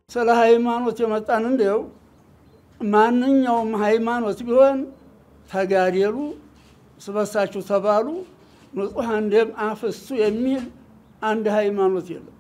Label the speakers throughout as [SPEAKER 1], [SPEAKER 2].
[SPEAKER 1] ስለ ሃይማኖት የመጣን እንዲው ማንኛውም ሃይማኖት ቢሆን ተጋደሉ፣ ስበሳችሁ ተባሉ፣ ንጹሐን ደም አፍሱ የሚል አንድ ሃይማኖት የለም።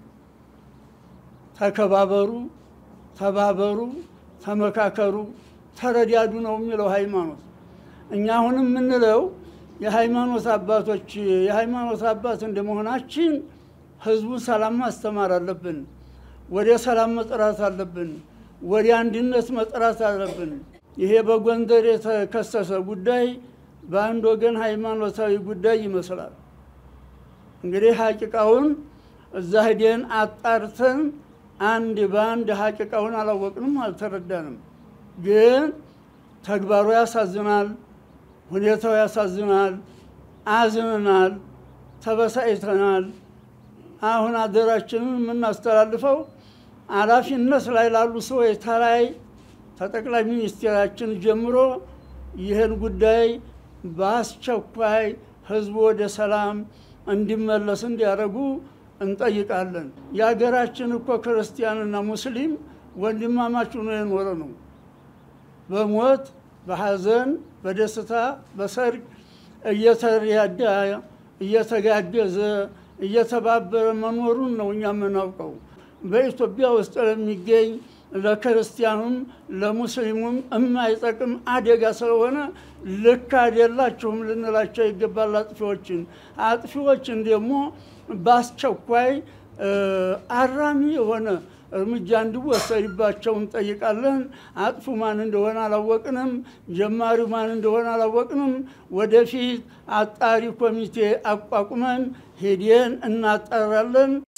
[SPEAKER 1] ተከባበሩ፣ ተባበሩ፣ ተመካከሩ፣ ተረዳዱ ነው የሚለው ሃይማኖት። እኛ አሁንም የምንለው የሃይማኖት አባቶች የሃይማኖት አባት እንደመሆናችን ህዝቡን ሰላም ማስተማር አለብን። ወደ ሰላም መጥራት አለብን። ወደ አንድነት መጥራት አለብን። ይሄ በጎንደር የተከሰተ ጉዳይ በአንድ ወገን ሃይማኖታዊ ጉዳይ ይመስላል። እንግዲህ ሀቂቃውን እዛ ሂደን አጣርተን አንድ በአንድ ሀቂቃውን አላወቅንም፣ አልተረዳንም። ግን ተግባሩ ያሳዝናል፣ ሁኔታው ያሳዝናል። አዝነናል፣ ተበሳጭተናል። አሁን አደራችንን የምናስተላልፈው ኃላፊነት ላይ ላሉ ሰዎች ተላይ ከጠቅላይ ሚኒስቴራችን ጀምሮ ይህን ጉዳይ በአስቸኳይ ህዝቡ ወደ ሰላም እንዲመለስ እንዲያደርጉ እንጠይቃለን። የሀገራችን እኮ ክርስቲያንና ሙስሊም ወንድማማች ሆኖ የኖረ ነው። በሞት በሐዘን በደስታ በሰርግ እየተረዳ እየተጋገዘ እየተባበረ መኖሩን ነው እኛ የምናውቀው። በኢትዮጵያ ውስጥ ለሚገኝ ለክርስቲያኑም ለሙስሊሙም የማይጠቅም አደጋ ስለሆነ ልክ አይደላችሁም ልንላቸው ይገባል። አጥፊዎችን አጥፊዎችን ደግሞ በአስቸኳይ አራሚ የሆነ እርምጃ እንዲወሰድባቸው እንጠይቃለን። አጥፉ ማን እንደሆነ አላወቅንም። ጀማሪው ማን እንደሆነ አላወቅንም። ወደፊት አጣሪ ኮሚቴ አቋቁመን ሄደን እናጣራለን።